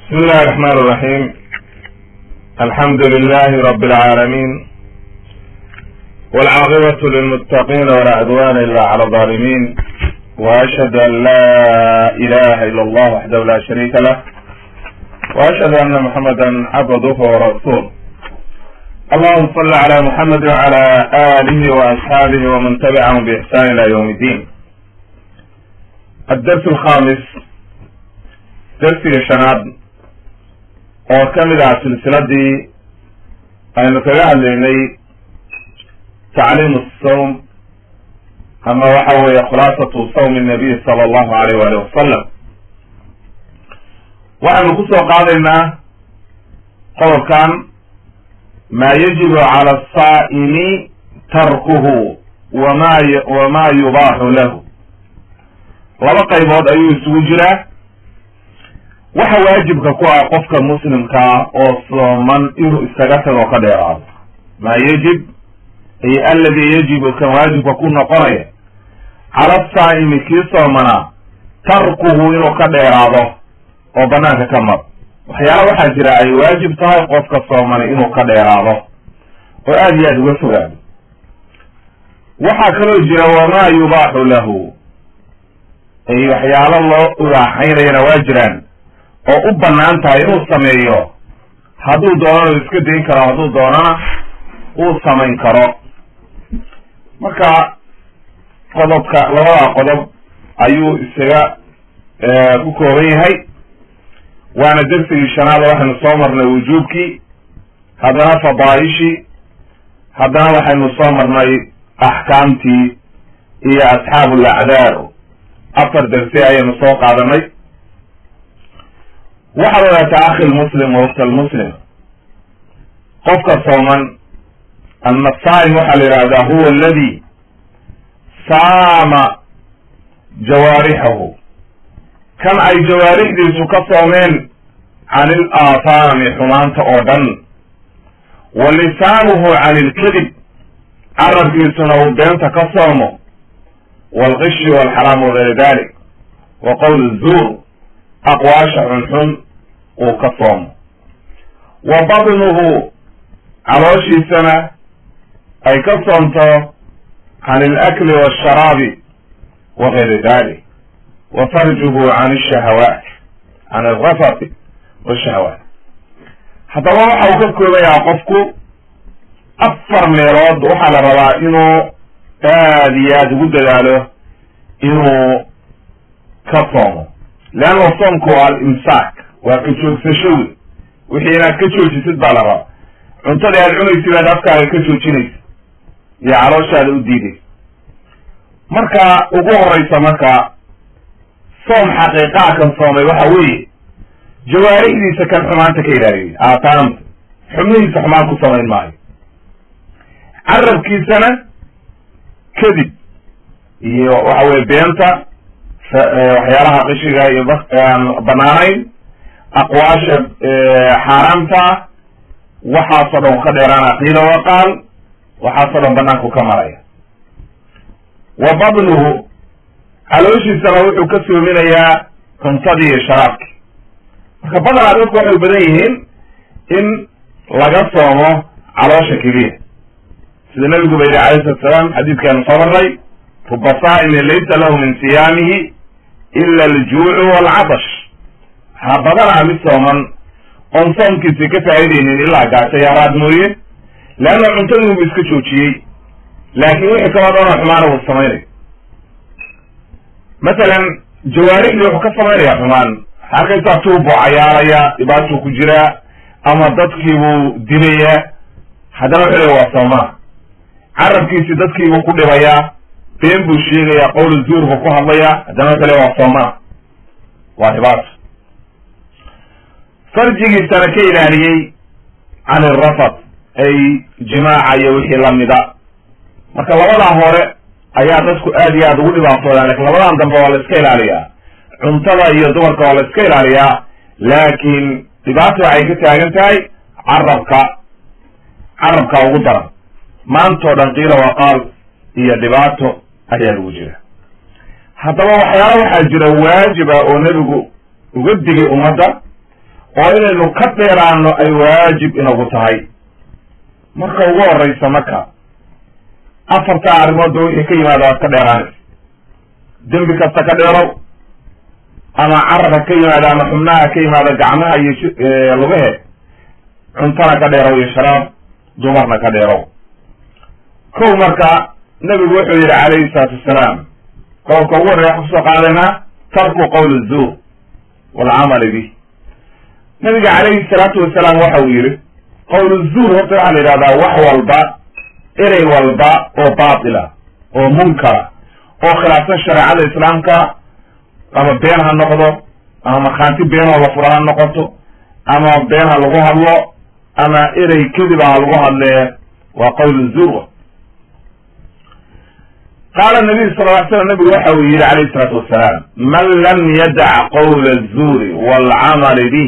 بسم الله الرحمن الرحيم الحمد لله رب العالمين والعاقبة للمتقين ولا عدوان إلا على الظالمين وأشهد أن لا إله إلا الله وحده لا شريك له وأشهد أن محمدا عبده ورسوله اللهم صل على محمد وعلى آله وأصحابه ومن تبعهم بإحسان إلى يوم الدين الدرس الخامس درsiga shanaad oo ka mid ah silsiladii aynu kaga hadlaynay tacliim asawm ama waxa weeye khulaasatu sawmi nabiy sala allahu alayh waalih wasalam waxaynu kusoo qaadaynaa qodobkan maa yajibu cala asaa'imi tarkuhu wama wama yubaaxu lahu laba qaybood ayuu isugu jiraa waxa waajibka ku ah qofka muslimkaa oo sooman inuu iskaga tago ka dheeraado maa yajib ay alladii yajibu kan waajibka ku noqonaya cala saa'imi kii soomanaa tarkuhu inuu ka dheeraado oo banaanka ka mar waxyaala waxaa jira ay waajib tahay qofka soomanay inuu ka dheeraado oo aada iyo aada uga fogaado waxaa kaloo jira wamaa yubaaxu lahu ay waxyaalo loo ibaaxaynayana waa jiraan oo u banaan tahay inuu sameeyo hadduu doonana iska dayn karo hadduu doonana uu samayn karo marka qodobka labada qodob ayuu isaga ku kooban yahay waana dersigii shanaada waxaynu soo marnay wujuubkii haddana fadaaishii haddana waxaynu soo marnay axkaamtii iyo asxaabu lacdaar afar dersi ayaynu soo qaadanay waxaad ogaataa akhi lmuslim wa ukta lmuslim qofka sooman ama saa'im waxaa la yidhahdaa huwa aladi saama jawaarixahu kan ay jawaarixdiisu ka soomeen can il aafaami xumaanta oo dhan wa lisaanuhu can ilkadib carabkiisuna uu beenta ka soomo waalqishi waalxaraam wagayr dalik wa qowl zuur aqwaasha xunxun uu ka soomo wa badnuhu calooshiisana ay ka soomto can alakli waasharaabi wa gayri dalik wa farjuhu can alshahawaat can alrafati washahawaat haddaba waxa uu ka koobayaa qofku afar meelood waxaa la rabaa inuu aada iyo aada ugu dadaalo inuu ka soomo leanna soomku waa alimsaak waa ka joogsasho wey wixii inaad ka joojisid baa la rabaa cuntadii aad cunaysid baad afkaaga ka joojinaysa iyo calooshaada u diidaysa marka ugu horeysa marka soom xaqiiqaa kan soomay waxa weeye jawaarixdiisa kan xumaanta ka ilaaliya aataanta xubnihiisa xumaan ku samayn maayo carabkiisana kadib iyo waxa weye beenta waxyaalaha qishiga iyo aan banaanayn aqwaasha xaaraamta waxaasoo dhan ka dheeraana qiila waqaal waxaasoo dhan banaanku ka maraya wa badnuhu calooshiisana wuxuu ka soominayaa cuntadii iyo sharaabki marka badanaa dadku waxay badan yihiin in laga soomo caloosha keliya sida nabigu ba yidhi alayh salatu salaam xadiidkaanu soo marnay ruba saa'imin laysa lahu min siyaamihi ila aljuucu waalcatash waxaa badanaa mid sooman oon soomkiisi ka faa'idaynin ilaa gaajo yaaraad mooye leanna cuntadiibu iska joojiyey laakiin wixii kaloo dhanoo xumaana wuu samaynayo masalan jawaarixdii wuxuu ka samaynaya xumaan waxaa arkaysaa tuubuu cayaaraya dhibaatuu ku jiraa ama dadkiibuu dilayaa haddana wuxuu leya waa soomaa carabkiisi dadkiibuu ku dhibayaa been buu sheegayaa qowl zuur buu ku hadlayaa haddana wuxuu leya waa soomaa waa dhibaato farjigiisana ka ilaaliyey can irafad ay jimaaca iyo wixii lamida marka labadaa hore ayaa dadku aad iyo aada ugu dhibaatoodaan lakin labadan dambe waa la iska ilaaliyaa cuntada iyo dumarka waa la iska ilaaliyaa laakiin dhibaata waxay ka taagan tahay carabka carabka ugu daran maantao dhan qiila waqaal iyo dhibaato ayaa lagu jira haddaba waxyaala waxaa jira waajiba oo nebigu uga digay ummadda oo inaynu ka dheeraano ay waajib inagu tahay marka ugu horeysa marka afarta arrimoodba wixii ka yimaada waad ka dheeraanaysa dembi kasta ka dheerow ama carabka ka yimaada ama xubnaha ka yimaada gacmaha iyo lugahe cuntana ka dheerow iyo sharaab dumarna ka dheerow kow marka nabigu wuxuu yidhi calayhi salaatu wasalaam qowlka ugu horreya kusoo qaadaynaa tarku qowl zuur walcamali bih nabiga calayhi salaatu wasalaam waxa uu yidhi qowl zuur horta waxaa la yidhahdaa wax walba erey walba oo baatila oo munkara oo khilaafsan shareecada islaamka ama been ha noqdo ama markhaanti beenoo la fura ha noqoto ama been ha lagu hadlo ama erey kediba ha lagu hadlee waa qowl zuur qaala nabiyu sal ly slam nabigu waxa uu yidhi calayhi salaatu wasalaam man lam yadac qowla azuuri waalcamali bih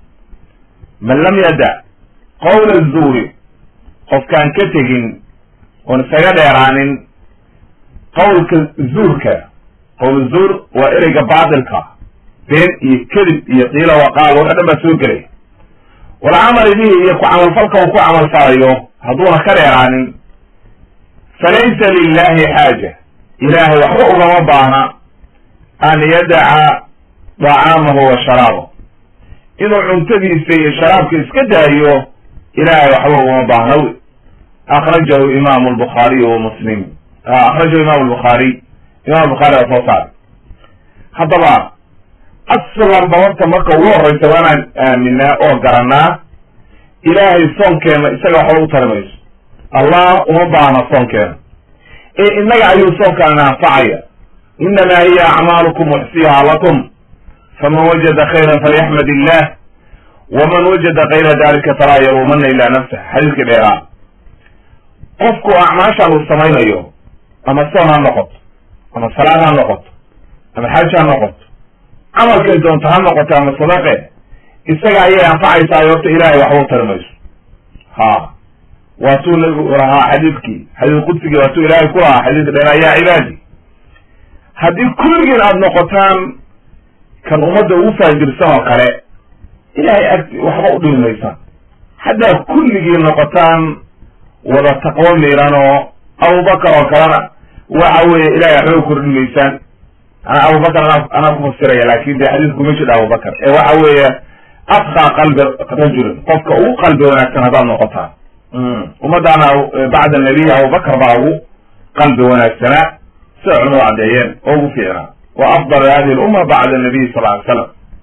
man lam yadac qowla azuuri qofkaan ka tegin oon isaga dheeraanin qowlka zuurka qowl zuur waa ereyga baatilka been iyo kedib iyo qiila waqaal waxa dhan baa soo gelay walcamali bihi iyo ku camalfalka uu ku camalfalayo hadduuna ka dheeraanin falaysa lilahi xaaja ilaahay waxba ugama baahna an yadaca dacaamahu wa sharaabahu inuu cuntadiisa iyo sharaabka iska daayo ilaahay waxba ugama baahna wy akrajahu imaamu lbukhaariy wa muslim akrajahu imam lbukhaariy imam bukhaari waa soo saaray haddaba aslanba horta marka ugu horeysa waanaan aaminaa oo garanaa ilaahay soonkeena isaga waxba u tari mayso allah uma baahna soonkeena ee innaga ayuu soonkaana anfacaya inamaa hiya acmaalukum uxsiha lakum faman wajada khayran falyaxmad illah waman wajada kayra dalika falaa yaluumana ilaa nafsah xadiiskii dheeraa qofku acmaashaan uu samaynayo ama soon ha noqoto ama salaad ha noqoto ama xaj ha noqoto camalkay doonto ha noqoto ama sadaqe isaga ayay anfacaysaa horta ilaahay waxba u tari mayso ha waatuu nabigu lahaa xadiidkii xadiis qudsigii waatuu ilaahay ku lahaa xadiiska dheeraa yaa cibaadi haddii kulligiin aada noqotaan kan ummadda ugu faajirsan oo kale ilaahay agti waxba u dhimi maysaan haddaa kulligiin noqotaan wada taqwo miiran oo abubakar oo kalena waxa weeye ilahay waxba u kordhin maysaan ana abubakar anaa anaa ku fasiraya laakin de xadiisku ma jidha abubakar ee waxa weeye atqaa qalbi rajulin qofka ugu qalbi wanaagsan haddaad noqotaan ummadaana bacda nabiy abubakar baa ugu qalbi wanaagsanaa sida culimadu caddeeyeen oo ugu fiicnaa wa afdal hadihi lumma bacda nabiy sal ly slam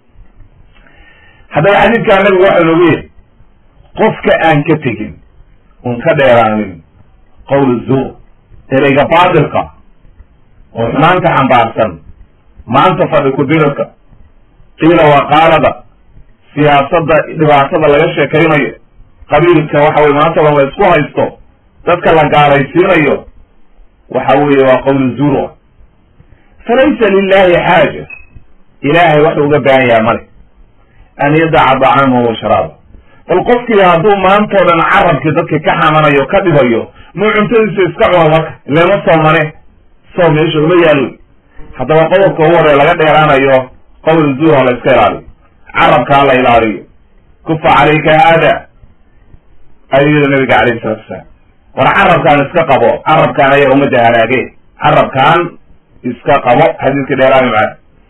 haddaba xadiidkaa nabigu waxa noogu yihi qofka aan ka tegin un ka dheeraanin qowl zuur ereyga baatilka oo xumaanta xambaarsan maanta fadhi ku-dirirka qiila waqaalada siyaasadda dhibaatada laga sheekaynayo qabiilka waxa weye maanta dhan la isku haysto dadka la gaalaysiinayo waxa weeye waa qowl zuur falaysa lilahi xaaja ilaahay wax uga baahan yaha male an yadaca dacaamahu wa sharaaba bal qofkii hadduu maantao dhan carabkii dadka ka xamanayo ka dhibayo muu cuntadiisa iska cuno marka ilema soomane soom meesha uma yaalo haddaba qodobka ugu horey laga dheeraanayo qowl zuur ha la iska ilaaliyo carabka ha la ilaaliyo kufa calayka haada ayuu yidhi nabiga calayhi salatu wasalaam war carabkaan iska qabo carabkaan ayaa ummadda halaage carabkaan iska qabo xadiiska dheeraami maa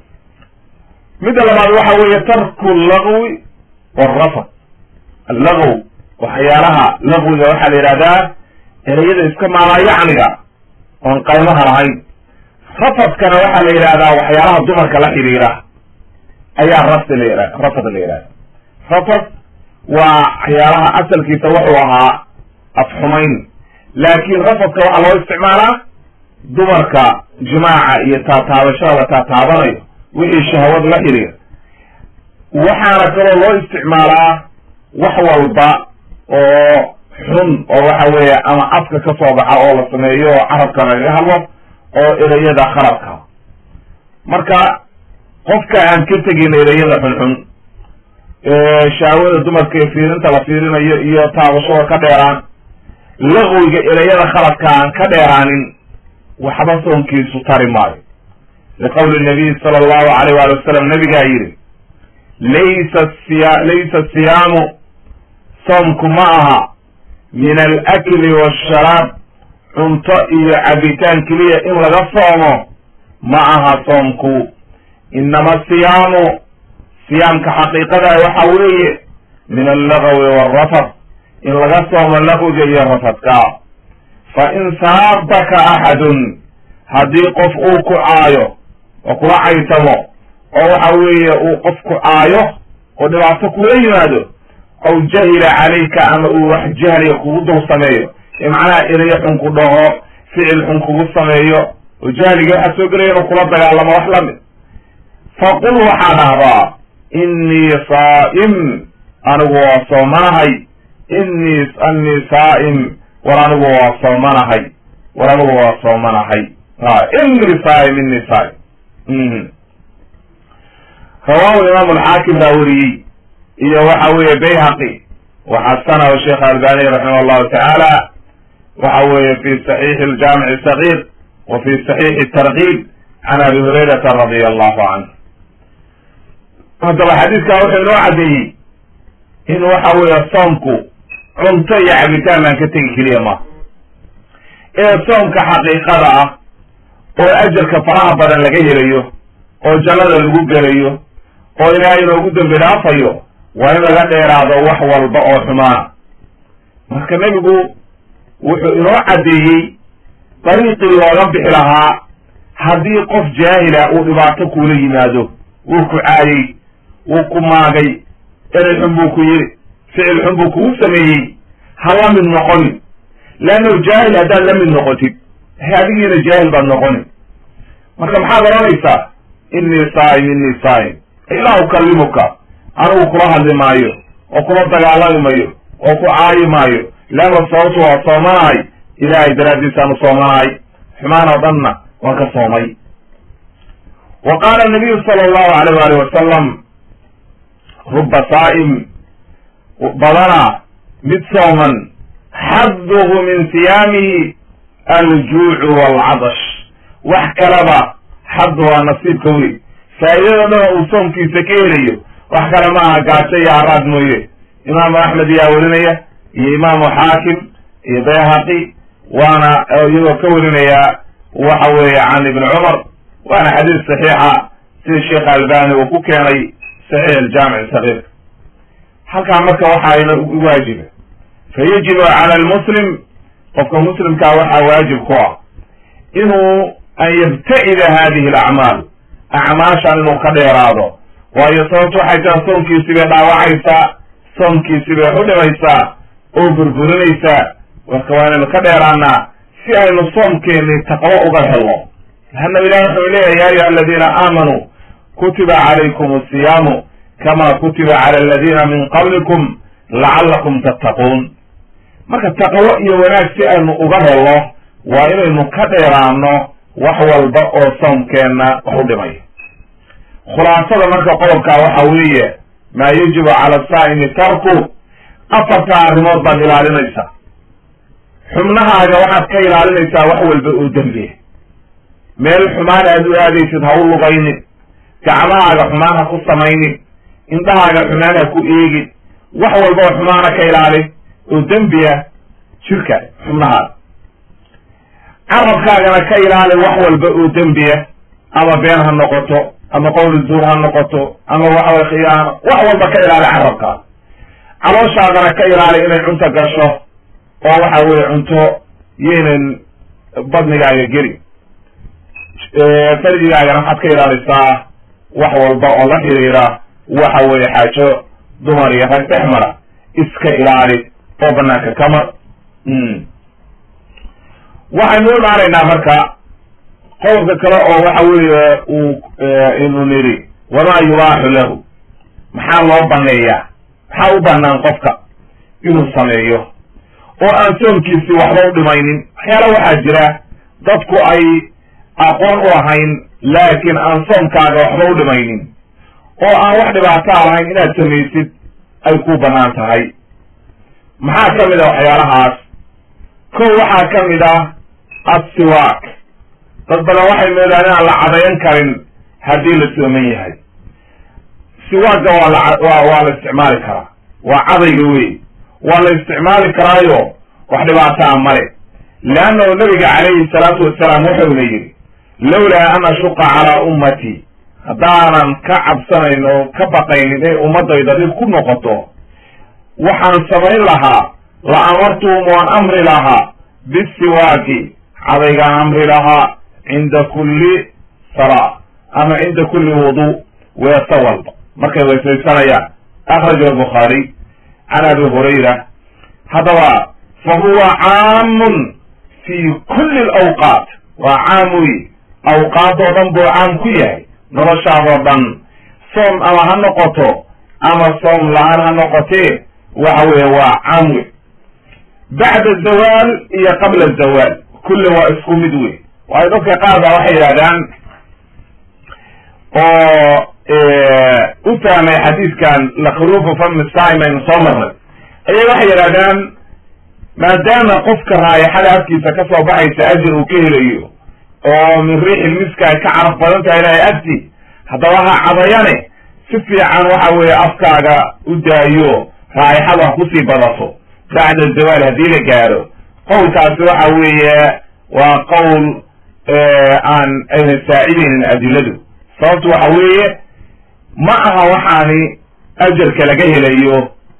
midda labaad waxa weeye tarku lagwi warafad allagw waxyaalaha lagwiga waxaa la yidhahdaa ereyada iska maalaayacniga oon qaymaha lahayn rafadkana waxaa la yidhahdaa waxyaalaha dumarka la xidhiira ayaa rafd la rafad la yidhahda rafad waa waxyaalaha asalkiisa wuxuu ahaa afxumayn laakiin rafadka waxaa loo isticmaalaa dumarka jimaaca iyo taataabashada la taataabanayo wixii shahwad la xidhiir waxaana kaloo loo isticmaalaa wax walba oo xun oo waxa weeye ama afka ka soo baxa oo la sameeyo oo carabka lagaga hadlo oo ereyada khaladka marka qofka aan ka tegin ereyada xunxun shahwada dumarka ee fiirinta la fiirinayo iyo taabashada ka dheeraan laqwiga ereyada khaladka aan ka dheeraanin waxba soonkiisu tari maayo liqowli nabiy sala allahu alayh waali wasalam nabigaa yidhi laysa siya laysa siyaamu soomku ma aha min alakli waasharaab cunto iyo cabitaan keliya in laga soomo ma aha soomku inama siyaamu siyaamka xaqiiqadaa waxa weeye min allagawi waalrafad in laga soomo laqwiga iyo rafadka fa in saabaka axadun haddii qof uu ku caayo oo kula caytamo oo waxa weeye uu qof ku caayo oo dhibaato kula yimaado aw jahila calayka ama uu wax jahliga kugu dul sameeyo ee macnaha erayo xun ku dhaho ficil xun kugu sameeyo oo jahliga waxaa soo gelaya inuu kula dagaalamo wax la mid faqul waxaa dhahdaa innii saa'im anigu waa soomanahay innii annii saa'im war anigu waa soomanahay war anigu waa soomanahay a innii saa'im innii saa'im rawaahu imaamu alxaakim baa weriyey iyo waxa weeye bayhaqi waxasanahu sheekh albani raximah allahu tacaala waxa weeye fi saxiixi aljaamici sagiir wa fi saxiixi tarkiib can abi hurayrata radia allahu canhu haddaba xadiiskaa wuxuu inoo caddeeyey in waxa weeye soomku cunto iyo cabitaan baan ka tegi keliya ma ee soomka xaqiiqada ah oo ajarka faraha badan laga helayo oo jannada lagu gelayo oo ilaahay inoogu dembi dhaafayo waa in laga dheeraado wax walba oo xumaana marka nebigu wuxuu inoo caddeeyey dariiqii looga bixi lahaa haddii qof jaahila uu dhibaato kuula yimaado wuu ku caayey wuu ku maagay erey xun buu ku yiri ficil xun buu kugu sameeyey ha la mid noqonin leanno jaahil haddaad la mid noqotid adigiina jaahil baad noqonin marka maxaad oranaysaa innii saa'im innii saa'im ilaa ukalimuka anigu kula hadli maayo oo kula dagaalami mayo oo ku caayi maayo leanna sababtu waa soomanahay ilaahay daraaddiisaanu soomanahay xumaan oo dhanna waan ka soomay wa qaala nabiyu sala allahu alayh waalih wasalam ruba saa'im badana mid sooman xadduhu min siyaamihi aljuucu waalcadash wax kalaba xaddu waa nasiibka wey faa'iidada dhan uu soomkiisa ka helayo wax kale maaha gaajo iyo haraad mooye imaamu axmed ayaa werinaya iyo imaamu xaakim iyo bayhaqi waana iyagoo ka warinayaa waxa weeye can ibni cumar waana xadiis saxiixa sida sheekh albani uu ku keenay saxiix aljaamic sagiir halkaa marka waxaayna waajiba fa yajibu cala almuslim qofka muslimkaa waxaa waajib ku ah inuu an yabta'ida hadihi alacmaal acmaashan inuu ka dheeraado waayo sababtu waxay tahay soomkiisi bay dhaawacaysaa soomkiisi bay xudhimaysaa oo burburinaysaa marka waa inaynu ka dheeraanaa si aynu soomkeeni taqwo uga helno laanna ilahi wuxuu leeyahy ya ayuha aladiina aamanuu kutiba calaykum asiyaamu kama kutiba cala aladiina min qablikum lacallakum tattaquun marka taqwo iyo wanaag si aynu uga helno waa inaynu ka dheeraano wax walba oo soomkeenna wax u dhimay khulaasada marka qodobkaa waxa weeye maa yajibu cala asaa'imi tarku afarta arrimood baad ilaalinaysaa xubnahaaga waxaad ka ilaalinaysaa wax walba oo dembiya meel xumaan aad u aadaysid ha u lugaynin gacmahaaga xumaan ha ku samaynin indhahaaga xumaan ha ku eegin wax walba oo xumaana ka ilaalin oo dembiya jirka xubnahaaga carabkaagana ka ilaali wax walba oo dembiya ama been ha noqoto ama qowli zuur ha noqoto ama waxaway khiyaano wax walba ka ilaali carabkaaga calooshaadana ka ilaali inay cunto gasho oo waxa weye cunto yaynan badnigaaga geli farjigaagana waxaad ka ilaalisaa wax walba oo la xiriira waxa weeye xaajo dumar iyo rag dhex mara iska ilaali oo banaanka kama waxaynu u imaanaynaa marka qodobka kale oo waxa weeye uu inu nidhi wamaa yubaaxu lahu maxaa loo baneeyaa maxaa u banaan qofka inuu sameeyo oo aan soomkiisi waxba u dhimaynin waxyaala waxaa jira dadku ay aqoon u lahayn laakiin aan soomkaaga waxba u dhimaynin oo aan wax dhibaataa lahayn inaad samaysid ay ku banaan tahay maxaa ka mid a waxyaalahaas kow waxaa ka mid ah assiwaak dad badan waxay moodaan inaan la cadayn karin haddii la sooman yahay siwaaga waa la waa waa la isticmaali karaa waa cadayga wey waa la isticmaali karaayo wax dhibaataa male leannahu nabiga calayhi salaatu wasalaam wuxuuna yidhi lawlaa an ashuqa calaa ummatii haddaanan ka cabsanayn oo ka baqaynin inay ummadayda dhib ku noqoto waxaan samayn lahaa la amartuhum waan amri lahaa bisiwaaki cadaygaan amri lahaa cinda kulli salaa ama cinda kulli wudu weeso walba markay weesaysanayaan akhraja albukhaari can abi hurayra haddaba fa huwa caamun fi kulli alawqaat waa caam wey awqaadoo dhan buu caam ku yahay noloshaadoo dhan soom ama ha noqoto ama soom la-aan ha noqotee waxa weeye waa caam wey bacda zawaal iyo qabla zawaal kulli waa isku mid wey waayo dadka qaar baa waxay yidhahdaan oo u fahmay xadiidkan lakruufu fami saim aynu soo marnay ayay waxay yidhahdaan maadaama qofka raayaxada afkiisa ka soo baxaysa ajir uu ka helayo oo min riixil miska ay ka caraf badan tahay ilahay agti haddaba ha cadayane si fiican waxa weeye afkaaga u daayo raayaxadu ha kusii badato bacda zawaal haddii la gaaro qowlkaasi waxa weeye waa qowl aan ayna saacidaynin adiladu sababtu waxa weeye ma aha waxaani ajarka laga helayo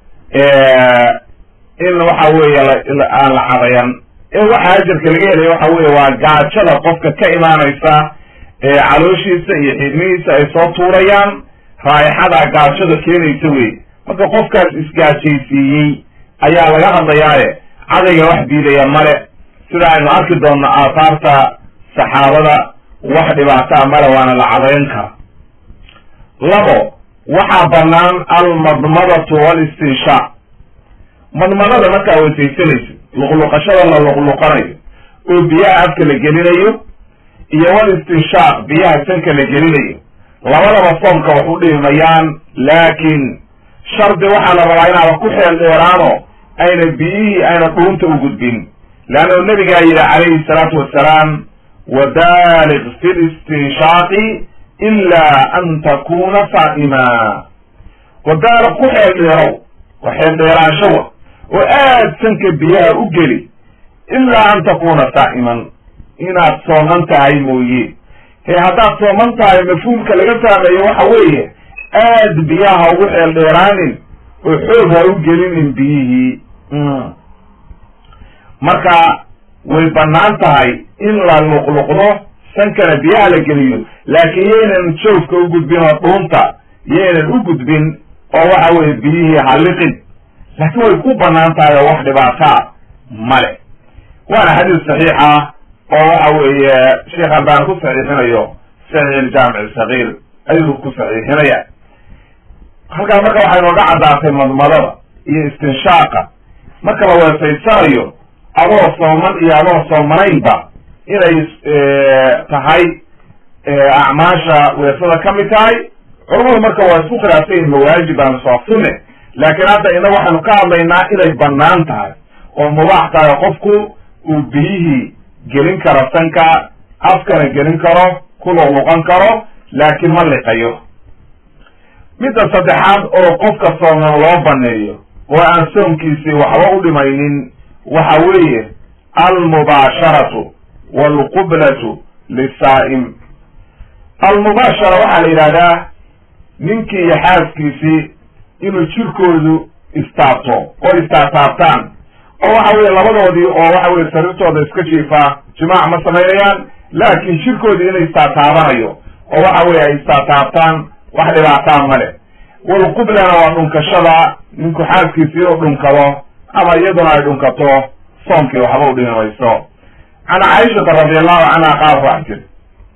in waxa weeye aan la cadayan in waxa ajarka laga helayo waxa weeye waa gaajada qofka ka imaanaysa calooshiisa iyo xidmihiisa ay soo tuurayaan raayaxada gaajada keenaysa wey marka qofkaas isgaajaysiiyey ayaa laga hadlayaaye cadayga wax diidaya male sida aynu arki doonno aathaarta saxaabada wax dhibaataa male waana la cadayn kara labo waxaa bannaan almadmadatu walistinshaaq madmadada markaa weysaysanayso luqluqashada la luqluqanayo oo biyaha afka la gelinayo iyo walistinshaaq biyaha sanka la gelinayo labadaba soomka wax u dhimayaan laakiin shardi waxaa la rabaa inaada ku xeel dheeraano ayna biyihii ayna dhuunta u gudbin leannahu nabigaa yidhi calayhi salaatu wasalaam wabaliq fi listinshaaqi ilaa an takuna saa'ima wabaaliq ku xeel dheerow wa xeel dheeraanshawa oo aad sanka biyaha u geli ilaa an takuna saa'iman inaad sooman tahay mooye he haddaad sooman tahay mafhuumka laga fahmayo waxa weeye aad biyaha ugu xeel dheeraanin oo xoog ha u gelinin biyihii marka way bannaan tahay in la luqluqdo sankana biyaha la geliyo laakiin yaynan joogka u gudbin oo dhuunta yaynan u gudbin oo waxa weeye biyihii halliqin laakiin way ku bannaan tahay oo wax dhibaataa male waana xadiis saxiixa oo waxa weeye sheekh albaan ku saxiixinayo saxiix iljaamic sagiir ayuu ku saxiixinaya halkaa marka waxay nooga caddaatay madmadada iyo istinshaaqa marka la weesaysanayo adoo sooman iyo adoo soomanaynba inay tahay acmaasha weesada ka mid tahay culamadu marka waa isku khilaafsayin mawaajib aan soo sunne laakiin hadda ina waxaynu ka hadlaynaa inay bannaan tahay oo mubaax tahay oo qofku uu biyihii gelin karo sanka afkana gelin karo ku luqluqan karo laakiin ma liqayo midda saddexaad oo qofka sooman loo baneeyo oo aan soomkiisii waxba u dhimaynin waxa weeye almubaasharatu waalqublatu lisaa'im almubaashara waxaa la yidhahdaa ninkii iyo xaaskiisii inuu jirkoodu istaabto oo istaataabtaan oo waxa weye labadoodii oo waxa weye sariirtooda iska jiifaa jimaac ma samaynayaan laakiin jirkoodii inay istaataabanayo oo waxa weye ay istaataabtaan wax dhibaataa male walqublana waa dhunkashada ninku xaaskiisi inuu dhunkado ama iyaduna ay dhunkato soomkii waxba u dhimi mayso can caaishata radi allahu canha qaal wax jir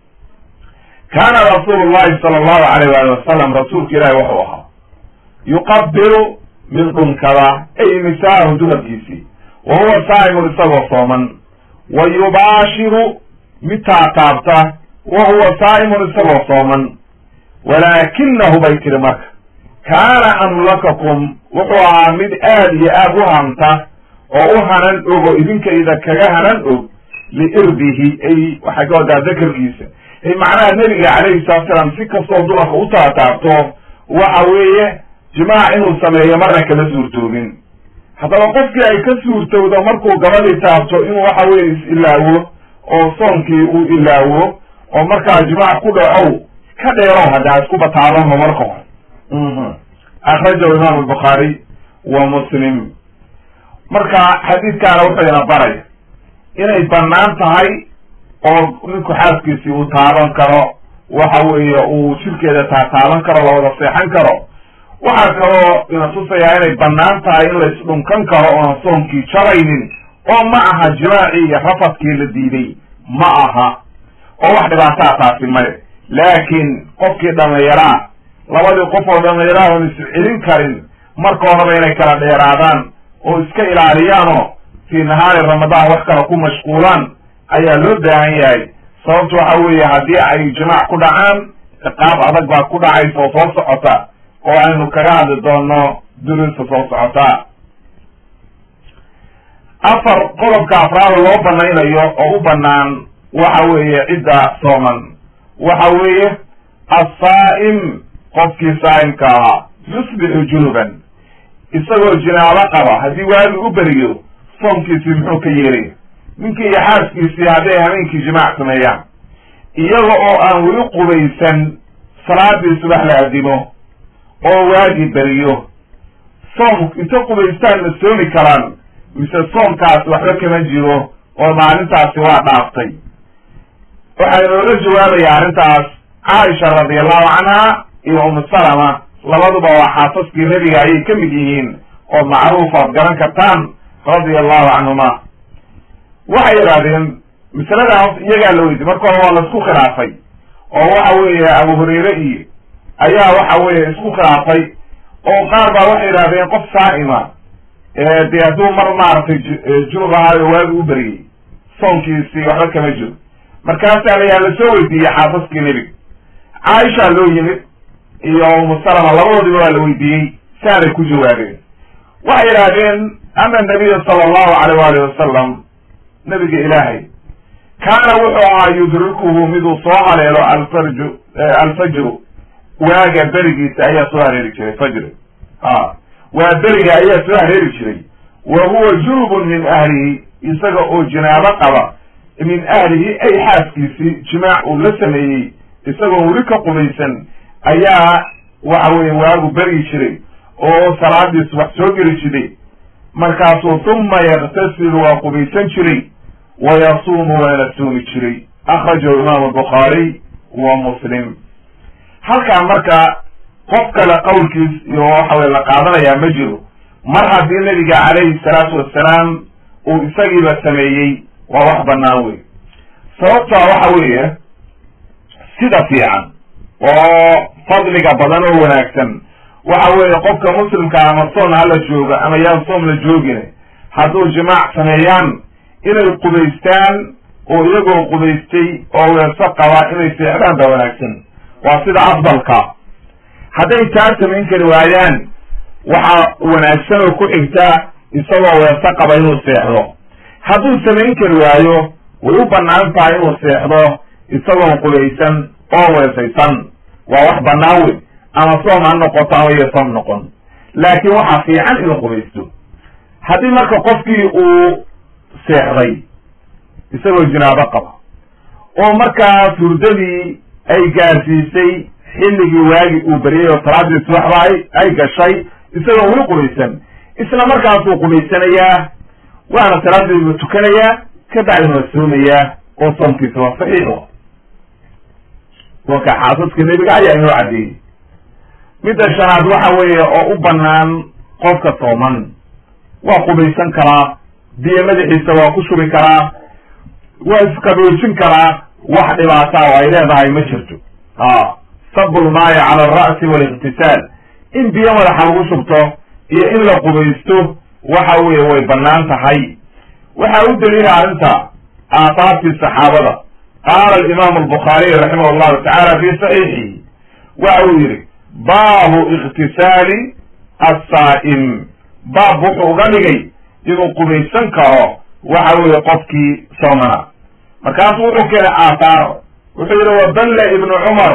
kaana rasuulu llahi sala allahu alayh waali wasalam rasuulka ilaahi wuxuu ahaa yuqabilu mid dhunkada ay nisaahu dumarkiisii wa huwa saa'imun isagoo sooman wa yubaashiru mid taataabta wa huwa saa'imun isagoo sooman walaakinahu bay tiri marka kaana amlakakum wuxuu ahaa mid aad iyo aad u hanta oo u hanan og oo idinkayda kaga hanan og liirbihi ay waxay ka wadaa dakarkiisa ay macnaha nebiga calayhi salatu salaam si kastoo dumarka u taataabto waxa weeye jimaac inuu sameeyo marna kama suurtoobin haddaba qofkii ay ka suurtowdo markuu gabadhii taabto inuu waxa weye is-ilaawo oo soonkii uu ilaawo oo markaa jimaac ku dhacow ka dheerow hadda ha isku bataabanma marka hore akhrajahu imam albukhaari wa muslim marka xadiidkaana wuxuu ina baraya inay banaan tahay oo ninku xaaskiisii uu taaban karo waxa weeye uu jirkeeda taataaban karo lawada seexan karo waxaa kaloo ina tusayaa inay banaan tahay in la isdhunkan karo ooan soonkii jaraynin oo ma aha jimaacii iyo rafadkii la diiday ma aha oo wax dhibaataa taasi male laakiin qofkii dhalinyaraa labadii qof oo dhalinyaraa oon is celin karin marka horeba inay kala dheeraadaan oo iska ilaaliyaanoo fii nahaari ramadaan wax kale ku mashquulaan ayaa loo baahan yahay sababtu waxa weeye haddii ay jimaac ku dhacaan ciqaab adag baa ku dhacaysa oo soo socota oo aynu kaga hadli doono duruusta soo socota afar qodobka afraada loo banaynayo oo u banaan waxa weeye cidda sooman waxa weeye assaa'im qofkii saa'imka ahaa yusbixu junuban isagoo jinaabo qaba haddii waagi u beriyo soomkiisii muxuu ka yeelaya ninkii iyo xaaskiisii hadday habeenkii jimaac sameeyaan iyaga oo aan weli qubaysan salaadii subax la adimo oo waagi beriyo soom inta qubaystaan ma soomi karaan mise soomkaasi waxba kama jiro oo maalintaasi waa dhaaftay waxaa inooga jawaabaya arrintaas caaisha radiallahu canha iyo umu salama labaduba waa xaasaskii nebiga ayay ka mid yihiin oo macruuf aad garan kartaan radia allahu canhuma waxay yidhahdeen masaladaas iyagaa la weydiy marka hore waa laisku khilaafay oo waxa weeye abu hurayre iyo ayaa waxa weeye isku khilaafay oo qaar baa waxay yidhahdeen qof saa'ima dee hadduu mar maaragtay junub ahaayo waagi u beriyey soonkiisii waxba kama jiro markaasaa layaa lasoo weydiiyey xaasaskii nebiga caaisha loo yimid iyo umu salama labadoodiba waa la weydiiyey saanay ku jawaabeen waxay yidhaahdeen ana nabiya sala allahu alayh waalihi wasalam nabiga ilaahay kaana wuxuu ahaa yudrikuhu miduu soo haleelo alfarju alfajru waaga berigiisa ayaa soo hareeri jiray fajri a waa beriga ayaa soo hareeri jiray wa huwa junubun min ahlihi isaga oo jinaabo qaba min ahlihi ay xaaskiisii jimaac uu la sameeyey isagoo weli ka qubaysan ayaa waxa weye waagu beryi jiray oo salaadii subax soo geli jiray markaasuu huma yaktasilu waa qubaysan jiray wa yasuumu waana soomi jiray akhrajahu imaamu bukhaariy wa muslim halkaa marka qof kale qowlkiis iyo waxa weye la qaadanayaa ma jiro mar haddii nabiga calayhi salaatu wassalaam uu isagiiba sameeyey waa wax banaan wey sababtaa waxa weeye sida fiican oo fadliga badan oo wanaagsan waxa weeye qofka muslimka ama soon hala jooga ama yaan soom la joogin hadduu jimaac sameeyaan inay qubaystaan oo iyagoo qubaystay oo weeso qaba inay seexdaan ba wanaagsan waa sida afdalka hadday taa samayn kari waayaan waxaa wanaagsan oo ku xigta isagoo weeso qaba inuu seexdo hadduu samayn kari waayo way u banaan tahay inuu seexdo isagoon qubaysan oo weesaysan waa wax banaan wey ama soom ha noqoto ama iyo soom noqon laakiin waxaa fiican inuu qubaysto haddii marka qofkii uu seexday isagoo jinaabo qaba oo markaas hurdadii ay gaarsiisay xilligii waagi uu beriyay oo salaadii subaxba ay ay gashay isagoo weli qubaysan isla markaasuu qubaysanayaa waana salaadiiba tukanayaa ka bacdina waa soomayaa oo soomkiisa waa saxiixo wanka xaasaska nebiga ayaa inoo caddeeyey midda shanaad waxa weeye oo u banaan qofka sooman waa qubaysan karaa biyo madaxiisa waa ku shubi karaa waa isqaboojin karaa wax dhibaataa oo ay leedahay ma jirto a sabul maayo cala alra'si waliktisaal in biyo madaxa lagu shubto iyo in la qubaysto waxa weeye way banaan tahay waxaa u daliila arrinta aathaartii saxaabada qaala alimaamu albukhaariy raximah llahu tacaala fi saxiixihi waxa uu yihi baabu iktisaali assaa'im baab wuxuu uga dhigay inuu qubaysan karo waxa weeye qofkii soomana markaasu wuxuu keenay aathaar wuxuu yihi wadalla ibnu cumar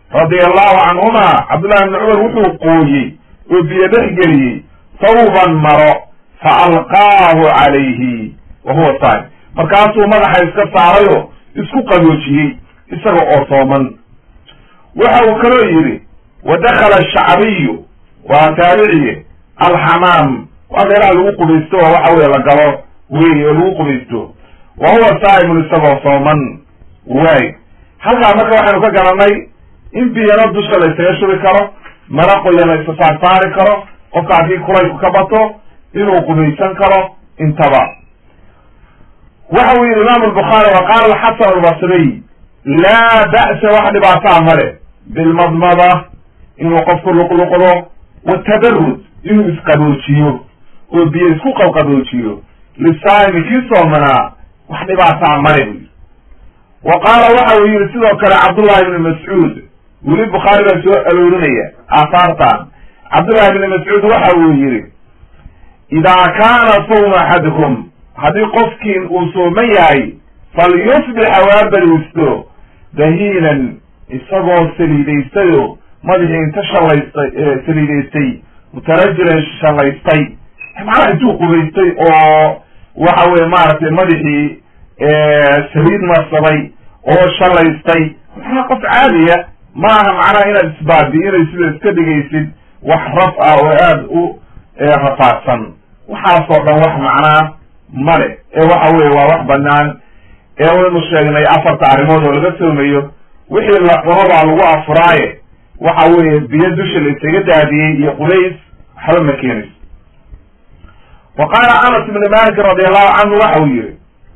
radia allahu canhuma cabdullahi ibni cumar wuxuu qooyey oo biyo dhex geliyey sawban maro fa alqaahu calayhi wa huwa saa'im markaasuu madaxa iska saarayo isku qaboojiyey isaga oo sooman waxa uu kaloo yidhi wa dakala ashacbiyu waa taabiciye alxamaam waa meelaha lagu qubaysto oo waxa weye la galo wey oo lagu qubaysto wa huwa saa'imun isagoo sooman waay halkaa marka waxaynu ka garanay in biyana dusha la ysaga shubi karo mara qoya la isa saar saari karo qofka haddii kulaylku ka bato inuu qubaysan karo intaba waxa uu yihi imam albukhaari wa qaala alxasan albasriy laa ba'sa wax dhibaataa male bilmadmada inuu qofku luqluqdo watadarud inuu isqaboojiyo oo biyo isku qabqaboojiyo lisaa'imi kii soomanaa wax dhibaataa male buu yidhi wa qaala waxa uu yihi sidoo kale cabdullahi ibni mascuud weli bukhaari baa soo aroorinaya aahaartan cabdullahi ibni mascuud waxa uu yihi idaa kaana sawma axadikum haddii qofkiin uu sooman yahay falyusbix waa bariisto dahiinan isagoo saliidaystayo madaxii inta shallaystay saliidaystay mutarajilan shallaystay macnaha intuu qubaystay oo waxa weye maaragtay madaxii saliid marsaday oo shallaystay maxaa qof caadiya maaha macnaha inaad isbaabi'inay sida iska dhigaysid wax raf ah oo aada u rafaadsan waxaasoo dhan wax macnaa male ee waxa weye waa wax banaan ee waynu sheegnay afarta arrimood oo laga soomayo wixii la cuno baa lagu afuraaye waxa weeye biyo dusha la isaga daadiyey iyo qulays waxba ma keenayso wa qaala anas ibni malik radi allahu canhu waxa uu yihi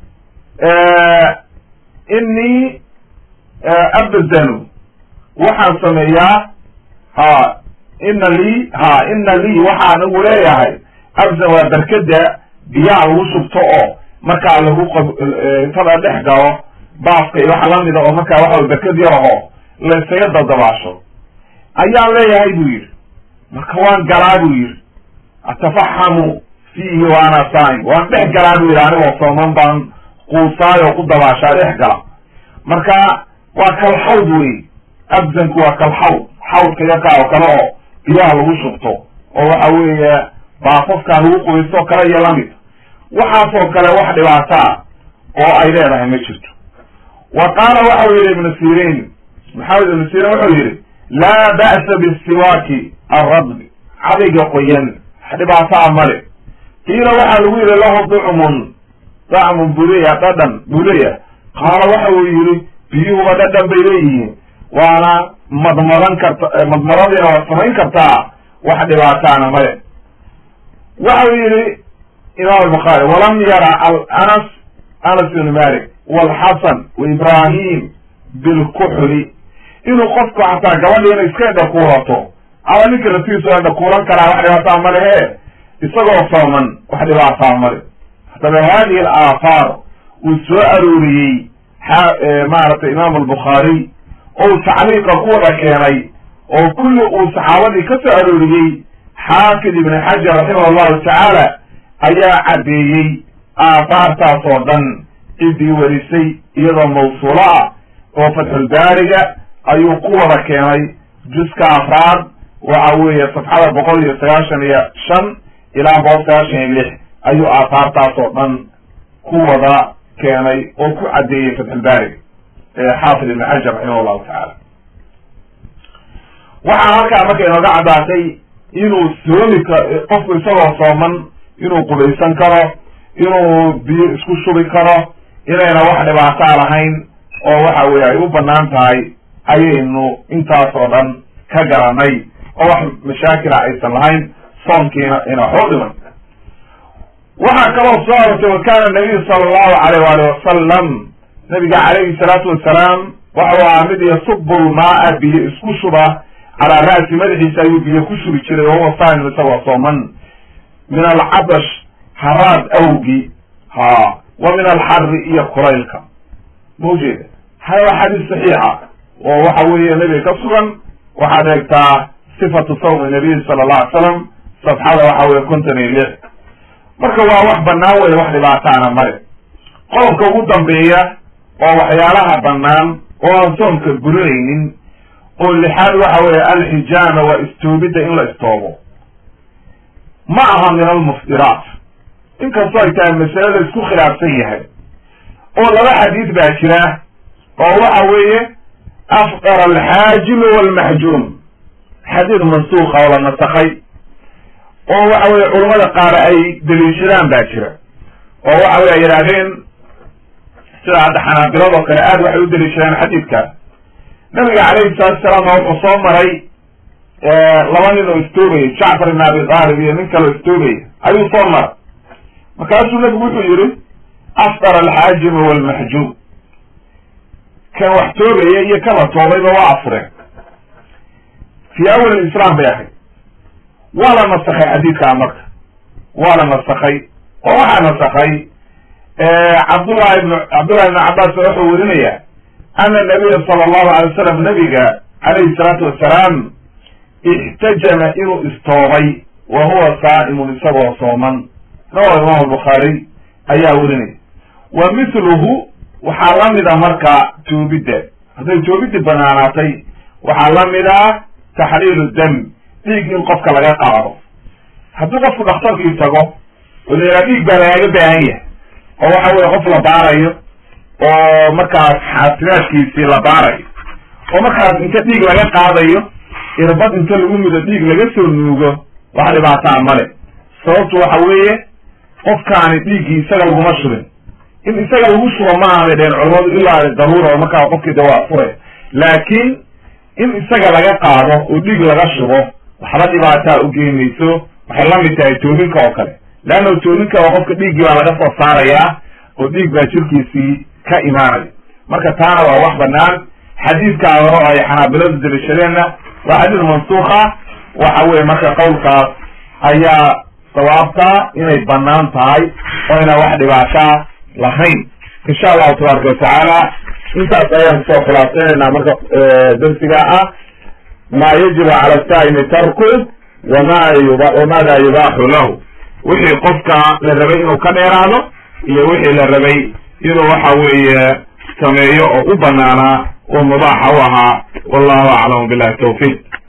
inii abdanu waxaan sameeyaa ha ina lii ha ina lii waxaa anigu leeyahay abdan waa berkeda biyaha lagu shubto oo markaa lagu intada dhex galo baaska iyo waxa lamida oo markaa waxa berked yar aho la isaga dadabaasho ayaan leeyahay buu yidhi marka waan galaa buu yidhi atafaxamu fiihi wa ana saim waan dhex galaa buu yidhi anigoo sooman baan quusaayoo ku dabaashaa dhex gala marka waa kalxawd wey abdanku waa kalxawd xawdka yakaa oo kale oo biyaha lagu shubto oo waxa weeye baafafkaa lagu qubaysto kale iyo lamid waxaasoo kale wax dhibaataa oo ay leedahay ma jirto wa qaala waxa uu yihi ibnu sirin maxamed ibnu sirin wuxuu yihi laa ba'sa bisiwaaki alradbi cadayga qoyan wax dhibaataa male qiila waxaa lagu yihi lahu ducmun dacmun buleya dhadhan buleya qaala waxa uu yihi biyuhuba dhadhan bay leeyihiin waana madmadan karta madmadadiina waad samayn kartaa wax dhibaataana male waxa uu yihi imam albukhaari walam yara anas anas ibn malik walxasan waibrahim bilkuxli inuu qofku xataa gabadhi inay iska indhakuulato ama ninka raftiisu indhakuulan karaa wax dhibaataa ma lehe isagoo sooman wax dhibaataa male haddaba hadihi alaahaar uu soo arooriyey maaragtay imam albukhaari ou tacliiqa ku wada keenay oo kulli uu saxaabadii ka soo arooriyey xaafid ibn xajar raximah allahu tacaala ayaa caddeeyey aahaartaas oo dhan ciddii warisay iyadoo mawsuulo ah oo fatxulbaariga ayuu ku wada keenay juska afraad waxa weeye safxada boqol iyo sagaashan iyo shan ilaa boqol sagaashan iyo lix ayuu aahaartaas oo dhan ku wada keenay oo ku caddeeyey fatxulbaariga xaafid ibn xajar raximah allahu tacaala waxaa halkaa marka inooga caddaatay inuu soomi ka qofku isagoo sooman inuu qubaysan karo inuu biyo isku shubi karo inayna wax dhibaataa lahayn oo waxa weye ay u banaan tahay ayaynu intaas oo dhan ka garanay oo wax mashaakila aysan lahayn soonkiina ina waxu dhiman waxaa kaloo soo arortay wa kana nabiyu sala allahu alayh waali wasalam nabiga calayhi salaatu wasalaam waxau ahaa mid yasubu lmaaa biyo isku shuba calaa ra'si madaxiisa ayuu biyo ku shubi jiray wahuwa saim isagoo sooman min alcadash haraad awgi ha wa min alxari iyo kulaylka ma ujeeda hada waa xadiis saxiixa oo waxa weeye nebiga ka sugan waxaad eegtaa sifatu sawmi nabiyi sala allah alay slam safxada waxa weye konton iyo lix marka waa wax banaan wey wax dhibaataana male qodobka ugu dambeeya oo waxyaalaha banaan oo aan soomka burinaynin oo lixaad waxa weeye alxijaama waa istoobidda in la istoobo ma aha min almuftiraat inkastoo ay tahay masale la isku khilaafsan yahay oo laba xadiid baa jira oo waxa weeye afqar alxaajimu walmaxjuum xadiid mansuuqa oo la nasakay oo waxa weye culamada qaar ay daliishadaan baa jira oo waxa wey ay yidhaahdeen sida hadda xanaabiladoo kale aad waxay u daliishadaan xadiidka nabiga calayhi salatu salaam wuxuu soo maray laba nin oo istoobayay jacfar ibn abi taalib iyo nin kaleo istoobaya ayuu soo maray markaasuu nabigu wuxuu yihi afqar alxaajimu walmaxjuum kan wax toogaya iyo kan la toobayba waa afureen fi awal islam bay ahayd waa la nasakay xadiidkaa marka waa la nasakay oo waxaa nasakay cabdullahi ibn cabdullahi ibn cabbaas wuxuu werinaya ana nabiya sala allahu alay wasalam nabiga calayhi salaatu wasalaam ixtajama inuu istoobay wa huwa saa'imun isagoo sooman rawa imam albukhaari ayaa werinaya wa mithluhu waxaa la mid a marka toobidda hadday toobiddi banaanaatay waxaa la mid ah taxliilu dam dhiig in qofka laga qaado haddii qofku dhakhtarkii tago oo la yidhaha dhiig baa lagaaga baahan yahay oo waxa weye qof la baarayo oo markaas xaasimaadkiisii la baarayo oo markaas inta dhiig laga qaadayo irbad inta lagu mudo dhiig laga soo nuugo wax dhibaataa male sababtu waxa weeye qofkaani dhiiggii isaga laguma shubin in isaga lagu shubo ma aanay dheen culamadu ilaa daruura oo markaa qofkii de waa fure laakiin in isaga laga qaado oo dhiig laga shubo waxba dhibaataa ugeynayso waxay la mid tahay toobinka oo kale leanna toobinka oo qofka dhiiggii baa laga soo saarayaa oo dhiig baa jirkiisii ka imaanaya marka taana waa wax banaan xadiidkaa hore oo ay xanaabiladu dalishadeenna waa xadiid mansuuka waxa weye marka qowlkaas ayaa sawaabtaa inay banaan tahay oo ina wax dhibaataa lahayn insha allahu tabaaraka watacaala intaas ayaan kusoo khulaasaynayna marka darsiga ah ma yajibu cala saa'imi tarku wama wamada yubaaxu lahu wixii qofka la rabay inuu ka dheeraado iyo wixii la rabay inuu waxa weeye sameeyo oo u banaanaa oo mubaaxa u ahaa wallahu aclamu billahi tawfiq